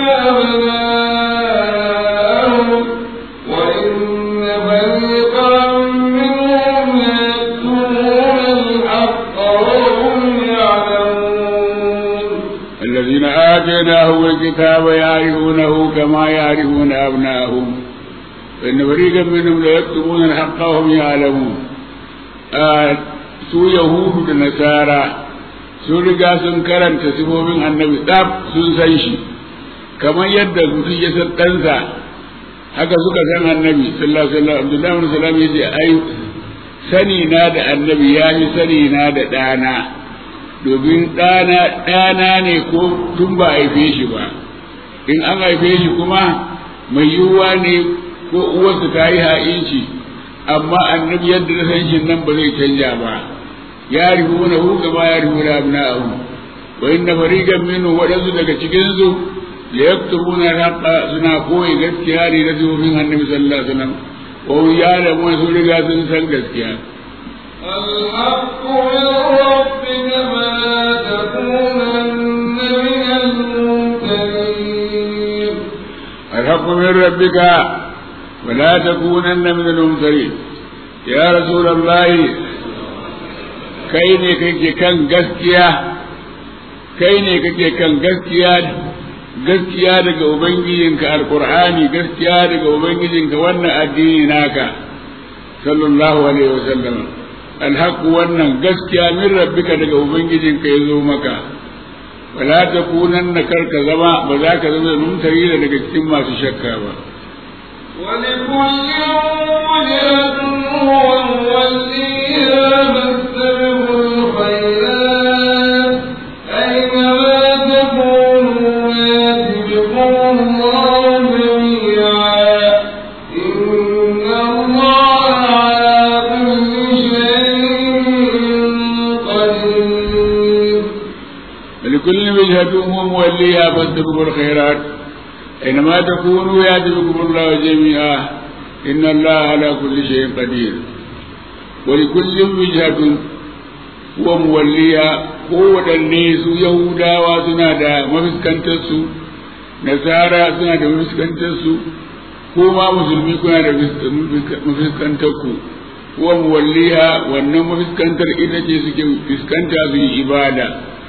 أبناءهم وإن فريقا منهم ليكتمون الحق وهم يعلمون الذين آتيناهم الكتاب يعرفونه كما يعرفون أبناءهم وإن فريقا منهم ليكتمون الحق وهم يعلمون آه su Yahudu da Nasara sun riga sun karanta sifofin annabi tsaf sun san shi kamar yadda mutum ya san ɗansa haka suka san annabi sallallahu alaihi wasallam Abdullahi bin Salam ya ce ai sani na da annabi ya fi sani na da ɗana domin ɗana ɗana ne ko tun ba haife shi ba in an haife shi kuma mai yiwuwa ne ko uwarsa ta yi ha'inci amma annabi yadda na san shi nan ba zai canja ba ya ribu na hu gaba ya ribu na abna'ahu wa inna fariqan minhu wadansu daga cikin su la yaktubuna al-haqqa suna koyi gaskiya ne da zuwan annabi sallallahu alaihi wasallam wa hum ya'lamuna sun riga sun san gaskiya الحق من ربك فلا تكونن من الممترين الحق من ربك ولا تكونن من الممترين يا رسول الله kai ne kake kan gaskiya kai ne kake kan gaskiya gaskiya daga ubangijinka alqur'ani gaskiya daga ubangijinka wannan addini naka sallallahu alaihi wasallam alhaq wannan gaskiya min rabbika daga ubangijinka yazo maka wala takunanna karka zama ba za ka zama mumtari daga cikin masu shakka ba ولكل وجهة هو موليها فاستبقوا الخيرات أينما تكونوا يأتي بكم الله جميعا إن الله على كل شيء قدير ولكل وجهة هو موليها هو الناس يهودا وسنا مفسكنتسو nasara suna da mafiskantarsu ko ma musulmi kuna da mafiskantarku wa muwalliha wannan mafiskantar ita ce suke fiskanta su yi ibada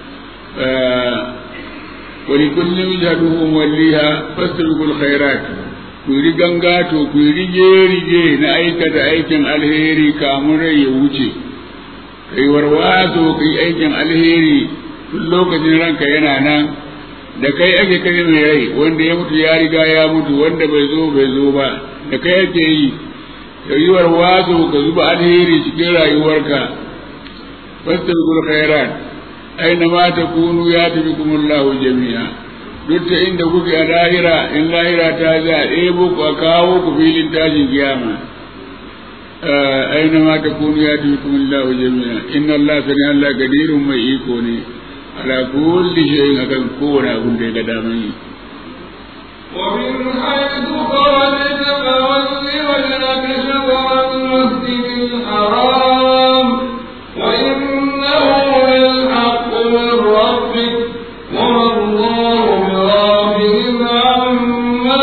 wani kullum jadu muwalliha fastabiqul khairat ku yi gangato ku yi rige-rige na aikata aikin alheri kamun rai ya wuce kai warwaso ka yi aikin alheri tun lokacin ranka yana nan da kai ake kai mai rai wanda ya mutu ya riga ya mutu wanda bai zo bai zo ba da kai ake yi ka yi warwaso ka zuba alheri cikin rayuwarka fastabiqul khairat aina ma takunu ya tafi kumullahu jami'a duk ta inda kuke a lahira in lahira ta za a ɗebo ku a kawo ku filin tashin kiyama aina ma takunu ya tafi kumullahu jami'a inna Allah sani Allah gadirun mai iko ne ala kulli shay'in akan kowane abun da ya ga daman yi ومن حيث خرجت فول وجهك شطر المسجد الحرام وإنه للحق من ربك وما الله بغافل عما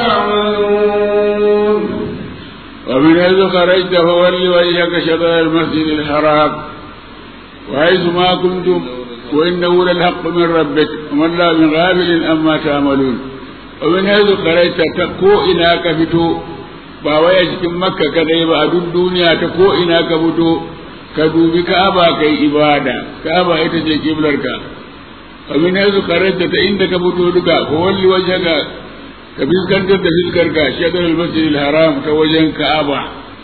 تعملون ومن حيث خرجت فول وجهك شطر المسجد الحرام وحيث ما كنتم وإنه للحق من ربك وما الله من غافل أما تعملون ومن حيث خرجت تكو إنا كفتو ba wai a cikin makka kadai ba a duk duniya ta ko ina ka fito ka dubi ka'aba kai ibada ka'aba ita ce kiblarka wa min haythu kharajta ta inda ka fito duka ko walli wajhaka ka fiskantar da fiskarka shadar al-masjid al-haram ta wajen ka'aba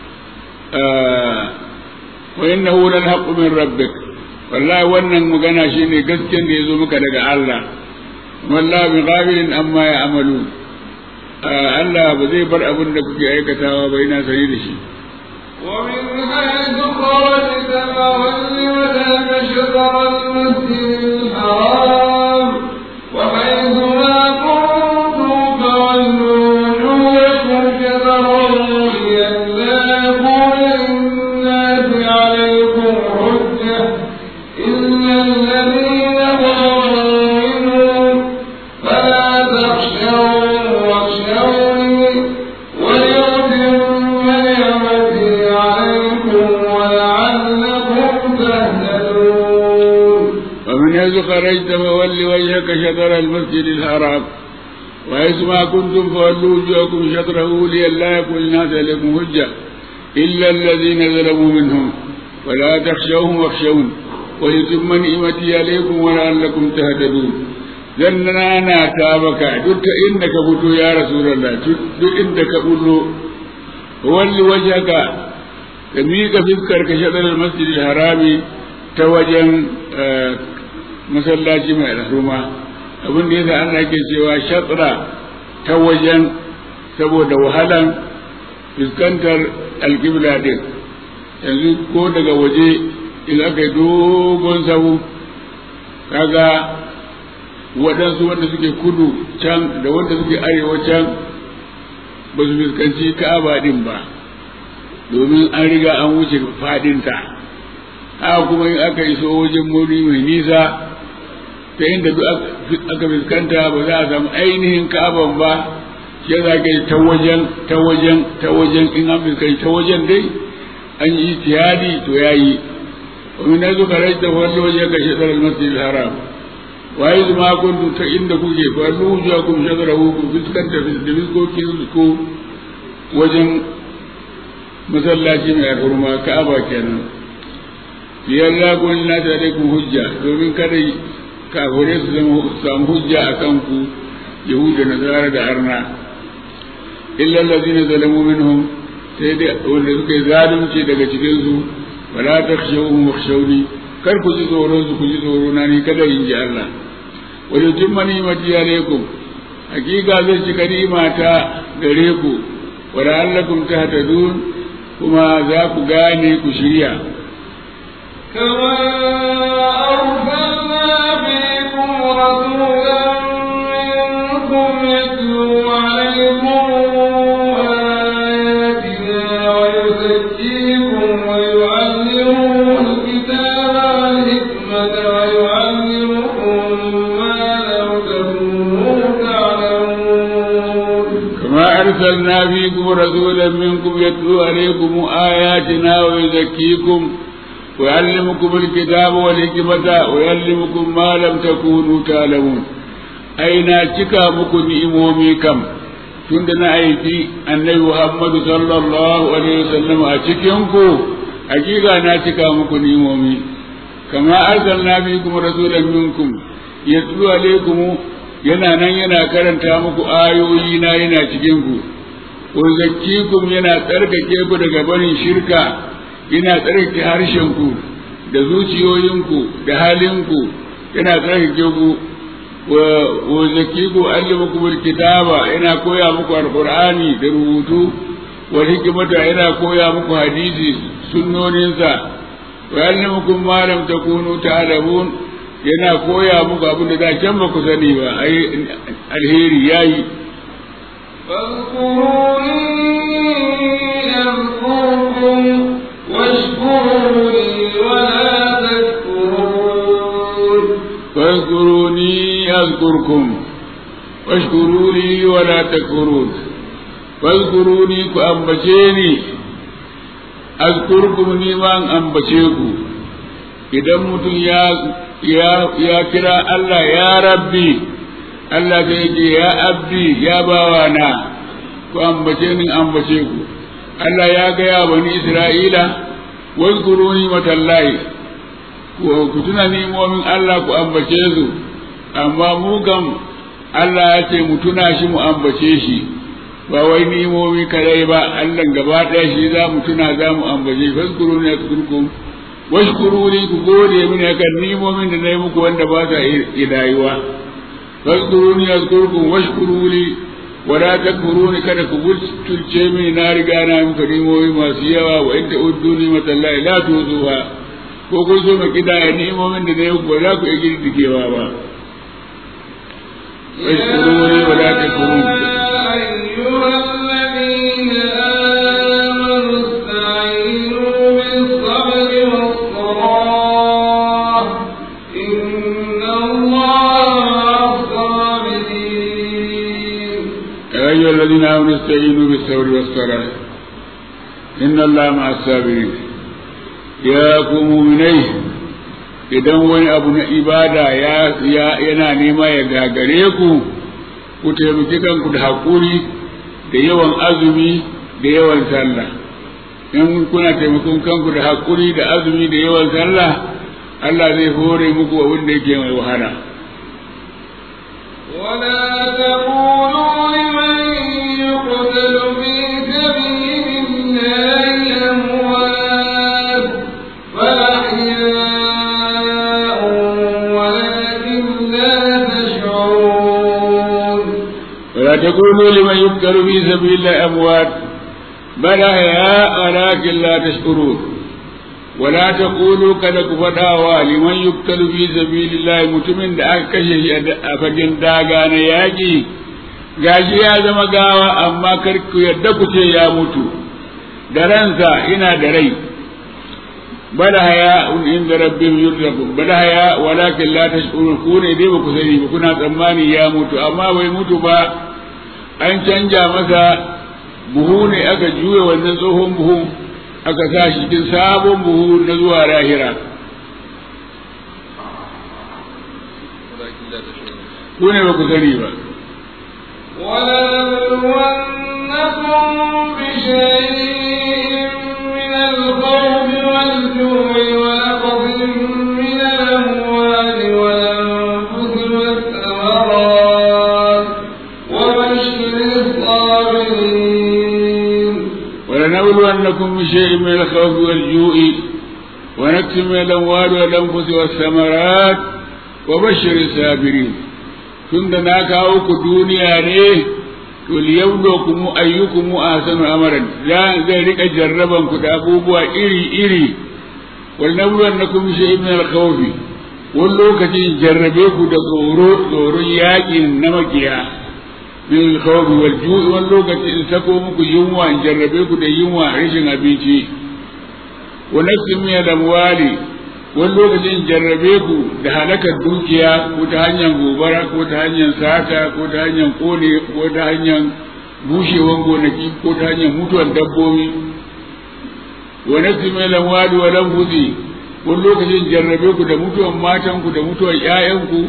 wa innahu lal haqqu min rabbik wallahi wannan magana shine gaskiyar da yazo maka daga Allah wallahi bi ghafilin amma ya amalu Allah ba zai bar abin da kuke aikatawa ba yana sani da shi ومن حيث خرجت فول وجهك شطر المسجد الحرام وحيث ما كنتم فولوا وجوهكم شطره لئلا يكون للناس عليكم حجة إلا الذين ظلموا منهم فلا تخشوهم واخشوني وليتم نعمتي عليكم ولعلكم تهتدون ومن حيث خرجت فول وجهك شطر المسجد الحرام وحيث ما كنتم فولوا وجوهكم شطره لئلا يكون الناس عليكم حجة إلا الذين ظلموا منهم ولا تخشوهم واخشون ولتم نعمتي عليكم ولعلكم تهتدون zanna na ta baka duk ta inda ka fito ya rasulullah duk inda ka bullo walli wajhaka ka miƙa fiskar ka shaɗar masjidil harami ta wajen masallaci mai alhurma abin da yasa Allah ke cewa shatra ta wajen saboda wahalan fuskantar alƙibla din yanzu ko daga waje in aka yi dogon sahu kaga waɗansu wanda suke kudu can da wanda suke arewa can ba su fuskanci ka'aba din ba domin an riga an wuce fadinta haka kuma in aka iso wajen muri mai nisa ta inda duk aka fuskanta ba za a samu ainihin ka'aban ba shi za ka yi ta wajen ta wajen ta wajen in an fuskanci ta wajen dai an yi tiyadi to ya yi ومن أجل خرجت فولوا وجهك شطر المسجد الحرام وإذ ما كنتم فإن كوكي فولوا وجهكم شطره فسكنت في الدمسكوكي وجن masallaci mai alhurma ka'aba kenan yalla kun na ta da ku hujja domin kada kafure su zama samu hujja a kanku yahuda nasara da arna illa allazina zalamu minhum sai dai wanda suka yi zalunci daga cikin su wala takhshawhum wakhshawni kar ku ji tsoron su ku ji tsoro na ni kada in ji Allah wa yutimma ni'mati alaykum hakika zai cika ni'mata gare ku wa la'allakum tahtadun kuma za ku gane ku shirya كما أرسلنا فيكم رسولا منكم يتلو عليكم آياتنا ويزكيكم ويعلمكم الكتاب والحكمة ويعلمكم ما لم تكونوا تعلمون كما أرسلنا فيكم رسولا منكم يتلو عليكم آياتنا ويزكيكم ويعلمكم الكتاب والحكمة ويعلمكم ما لم تكونوا تعلمون أين تكا مكو نئمومي كم tunda na aiki annabi Muhammadu sallallahu alaihi wasallam a cikinku hakika na cika muku nimomi kama arsalna bikum rasulan minkum yatlu alaikum yana nan yana karanta muku ayoyi na yana cikin ku wa zakkikum yana tsarkake ku daga barin shirka yana tsarkake harshen ku da zuciyoyinku da halinku yana tsarkake ku wa zakkiku allimukum alkitaba yana koya muku alqur'ani da rubutu wa hikmata yana koya muku hadisi sunnoninsa wa allimukum ma lam takunu ta'lamun yana koya muku abin da da can ba ku sani ba ai alheri yayi فاذكروني أذكركم واشكروا لي ولا تكفرون فاذكروني أذكركم واشكروا لي ولا تكفرون فاذكروني فأنبشيني أذكركم نيمان أنبشيكم idan mutum ya ya kira Allah ya rabbi Allah zai ce ya abdi ya bawa na ku ambace ni ambace ku Allah ya gaya bani Isra'ila wazkuruni matallahi ku tuna nimomin Allah ku ambace su amma mu kam Allah ya ce mu tuna shi mu ambace shi ba wai nimomi kadai ba Allah gaba ɗaya shi za mu tuna za mu ambace shi fazkuruni azkurkum washkuruni ku gode mini akan nimomin da na yi muku wanda ba sa idayuwa fazkuruni azkurkum washkuruni wala takfuruni kada ku butulce mini na riga na muku nimomi masu yawa wa in ta'uddu ni'matallahi la tuzuha ko kun so mu kidaya ni'imomin da nayi ba za ku iya girgijewa ba washkuruni wala takfuruni أيها الذين آمنوا استعينوا بالصبر والصلاة إن الله مع الصابرين يا أيها الذين آمنوا استعينوا بالصبر والصلاة إن الله مع الصابرين يا مؤمنين idan wani abu na ibada ya yana nema ya gagare ku ku taimaki kanku da haƙuri da yawan azumi da yawan sallah in kuna taimakon kanku da haƙuri da azumi da yawan sallah Allah zai hore muku abin da yake mai wahala ولا تقولوا لمن يقتل في سبيل الله أموات بل أحياء ولكن لا تشعرون ولا تقولوا لمن يقتل في سبيل الله أموات بل أحياء ولكن لا تشكرون ولا تقولوا kada ku faɗawa liman yuktalu fi sabilillah mutumin da aka kashe shi a fagen daga na yaƙi gashi ya zama gawa amma kar ku yadda ku ce ya mutu da ransa ina da rai bala haya inda rabbihim yurzaqun bala haya walakin la tashkurun ku ne dai ba ku sani ba kuna tsammani ya mutu amma bai mutu ba an canja masa buhu ne aka juya wannan tsohon buhu aka sa shi cikin sabon buhu na zuwa lahira ku ne ba ku sani ba ولنبلونكم بشيء من الخوف والجوع ونقص من الأموال والأنفس والثمرات وبشر الصابرين ولنبلونكم بشيء من الخوف والجوع ونكس من الأموال والأنفس والثمرات وبشر الصابرين tunda na kawo ku duniya ne to liyabluwakum ayyukum ahsanu amaran zai rika jarraban ku da abubuwa iri iri wal nabluwannakum shay'in min al-khawf wani lokacin jarrabe ku da tsoro tsoron yakin na makiya min al-khawf wal ju'i wani lokacin in sako muku yunwa in jarrabe ku da yunwa rashin abinci wa nafsin min al-amwali wani lokacin jarrabe ku da halakar dukiya ko ta hanyar gobara ko ta hanyar sata ko ta hanyar kone ko ta hanyar bushewan gonaki ko ta hanyar mutuwar dabbobi wa nafsi mai lamwali wa lamfuzi wani lokacin jarrabe ku da mutuwar matanku da mutuwar ƴaƴanku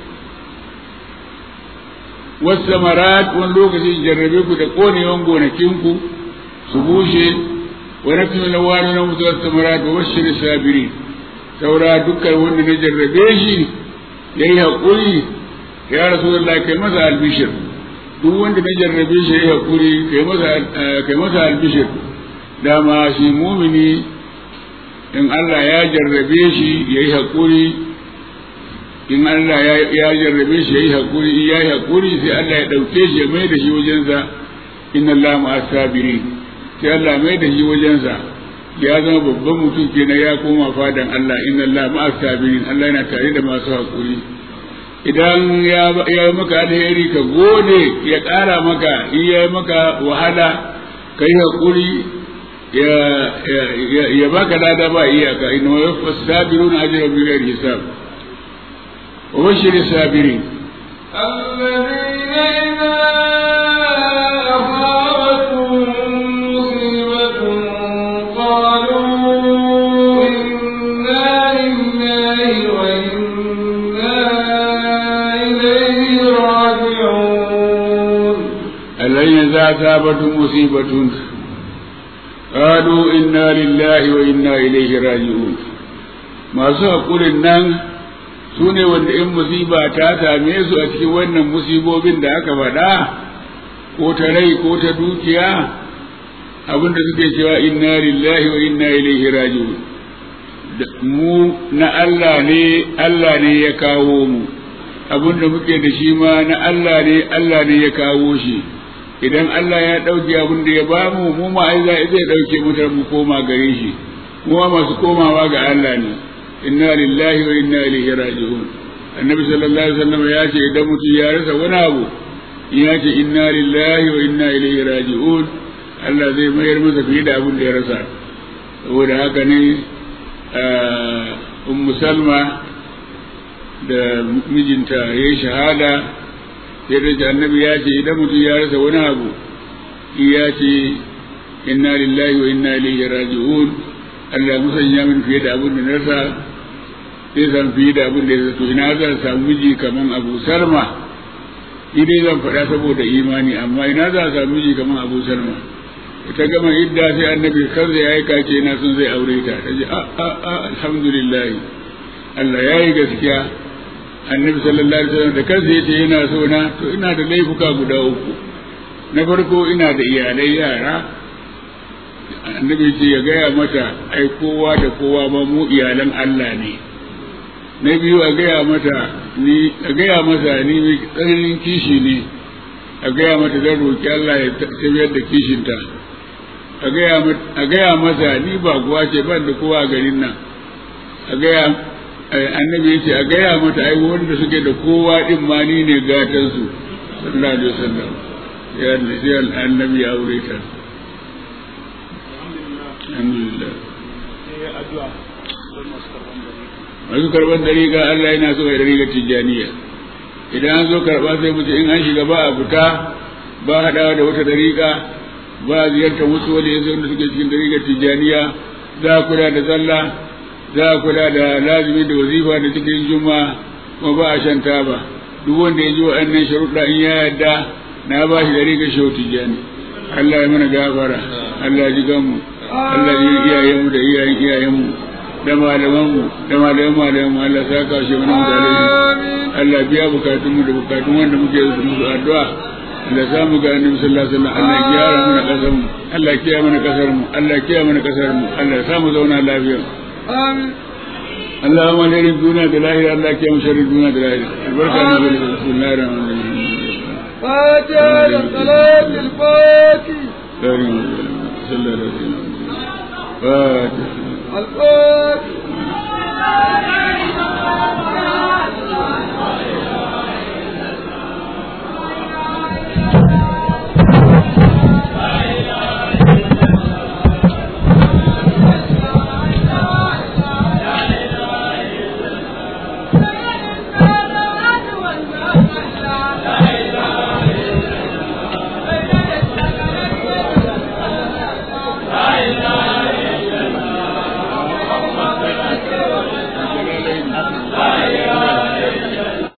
wasu samarat wani lokacin jarrabe ku da konewan gonakinku su bushe wa nafsi mai lamwali wa lamfuzi wasu samarat wa wasu shirin sabirin saura dukkan wanda na jarrabe shi ya yi haƙuri ya rasu da kai masa albishir duk wanda na jarrabe shi ya yi haƙuri kai masa albishir dama shi mumini in Allah ya jarrabe shi ya yi haƙuri in Allah ya jarrabe shi ya yi haƙuri in ya yi haƙuri sai Allah ya ɗauke shi ya mai da shi wajensa inna Allah ma'a sabirin sai Allah mai da shi wajensa ya zama babban mutum kenan ya koma fadan Allah inna Allah ma'a sabirin Allah yana tare da masu hakuri idan ya ya maka alheri ka gode ya ƙara maka in ya maka wahala ka yi hakuri ya ya baka lada ba iyaka inna wa yafas sabiruna ajran bi ghairi hisab wa bashir sabirin الذين إذا أصابتهم مصيبة قالوا إنا لله وإنا إليه راجعون الذين إذا أصابتهم مصيبة قالوا إنا لله وإنا إليه راجعون masu haƙurin nan su ne wanda in musiba ta same su a cikin wannan musibobin da aka faɗa ko ta rai ko ta dukiya abinda suke cewa inna lillahi wa inna ilaihi raji'un mu na Allah ne Allah ne ya kawo mu abinda muke da shi ma na Allah ne Allah ne ya kawo shi idan Allah ya ɗauke abin da ya ba mu mu ma ai zai ɗauke mu mu koma gare shi mu ma masu komawa ga Allah ne inna lillahi wa inna ilaihi raji'un annabi sallallahu alaihi wasallam ya ce idan mutum ya rasa wani abu ya ce inna lillahi wa inna ilaihi raji'un Allah zai mayar masa fiye da abin da ya rasa saboda haka ne ummu salma da mijinta ya yi shahada sai da annabi ya ce idan mutum ya rasa wani abu ya ce inna lillahi wa inna ilaihi raji'un Allah musanya min fiye da abin da na rasa sai san fiye da abin da ya rasa to ina zan samu miji kaman Abu Salma idai zan faɗa saboda imani amma ina za a samu miji kaman Abu Salma ta gama idda sai annabi kansa ya aika ce na sun zai aure ta ta ce a a a alhamdulillah Allah ya yi gaskiya annabi sallallahu alaihi wasallam da kansa yace yana so na to ina da laifuka guda uku na farko ina da iyalai yara annabi ce ya gaya mata ai kowa da kowa ma mu iyalan Allah ne na biyu a gaya mata ni a gaya masa ni mai tsananin kishi ne a gaya mata zan roki Allah ya tafiyar da kishinta a gaya masa ni ba kuwa ce ban da kowa a garin nan a gaya annabi ya ce a gaya mata ai wanda suke da kowa din ma ni ne gatan su sallallahu alaihi wasallam ya sai annabi ya aure ta alhamdulillah masu karban dariƙa Allah yana so ya dariƙa tijjaniya idan an zo karɓa sai mutu in an shiga ba a fita ba haɗawa da wata dariƙa ba a ziyartar wasu wani yanzu wanda suke cikin dariƙar tijjaniya za a kula da sallah za a kula da lazimi da wazifa da cikin juma'a kuma ba a shan taba duk wanda ya ji waɗannan sharuɗa in ya yarda na ba shi dariƙar shehu tijjani Allah ya mana gafara Allah ya ji ganmu Allah ya ji iyayenmu da iyayen iyayenmu da malamanmu da malaman malamanmu Allah ya saka shi mana mutane Allah biya bukatunmu da bukatun wanda muke da musu addu'a Allah za mu ga annabi sallallahu alaihi wasallam Allah ya gyara mana kasar mu Allah ya kiyaye mana kasar mu Allah ya kiyaye mana kasar mu Allah ya sa mu zauna lafiya amin اللهم لنا الدنيا دلائل الله كيما شر الدنيا دلائل البركة نزل بسم الله الرحمن الرحيم فاتحة للصلاة الفاتح كريم صلى الله عليه وسلم فاتح الفاتح